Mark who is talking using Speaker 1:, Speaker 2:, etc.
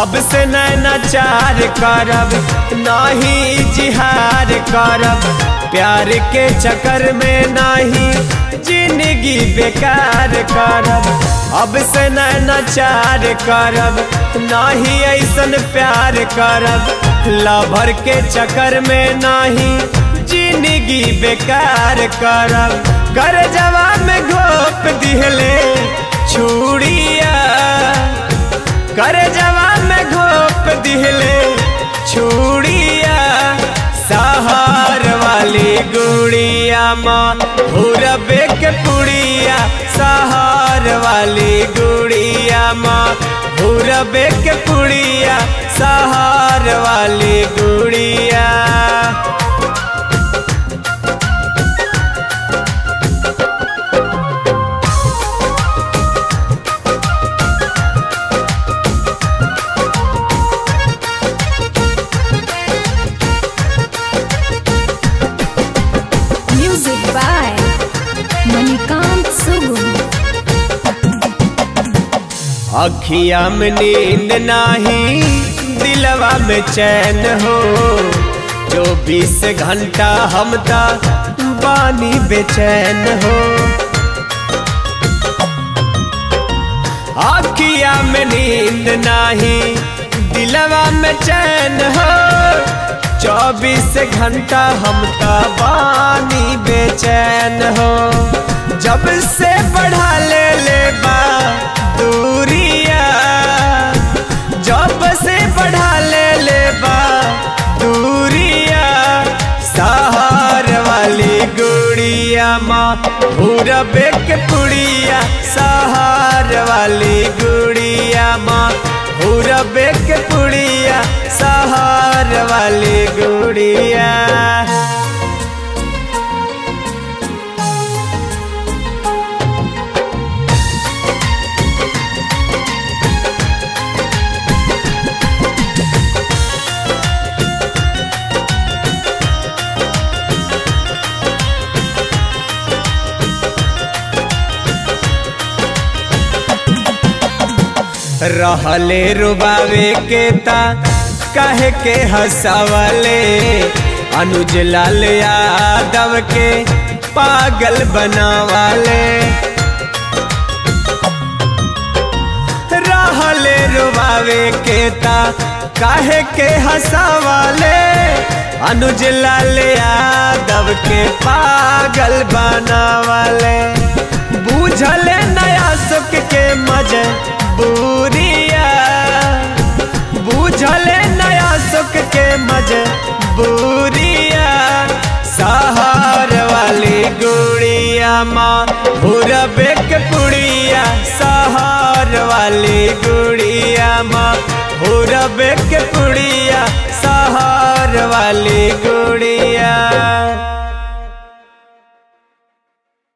Speaker 1: अब से नैनाचार करब नाही जिहार करब प्यार के चक्कर में नाही जिंदगी बेकार करब अब से नैनाचार करब नाही ऐसन प्यार करब लभर के चक्कर में नाही जिंदगी बेकार करब कर जवा में घोप दिहले छुड़िया कर जवा में घोप दिहले छुड़िया सहार वाली गुड़िया माँ हुरबे के पुड़िया सहार वाली गुड़िया माँ हुरबे के पुड़िया सहार वाली गुड़िया
Speaker 2: Music by Manikant Sugun.
Speaker 1: अखिया में नींद नाही दिलवा में चैन हो चौबीस घंटा हम ता बानी बेचैन हो अखिया में नींद नाही दिलवा में चैन हो चौबीस घंटा हम ता बानी बेचैन हो जब से बढ़ा ले ले बा दूरिया जब से बढ़ा ले ले बा दूरिया सहार वाली गुड़िया माँ पूरबे के पुड़िया सहार वाली गुड़िया माँ पूरबे के पुड़िया सहार वाली गुड़िया रहले रुबावे के ता कहे के हंसावले अनुज लाल यादव के पागल बनावाले रहले रुबावे के ता काहे के हंसावाले अनुज लाल यादव के पागल बनावाले बूझले नया सुख के मजे बुरिया बूझले नया सुख के मजे बुरिया सहार वाली गुड़िया माँ भूरबे के पुड़िया सहार वाली गुड़िया माँ भूरबे के पुड़िया सहार वाली गुड़िया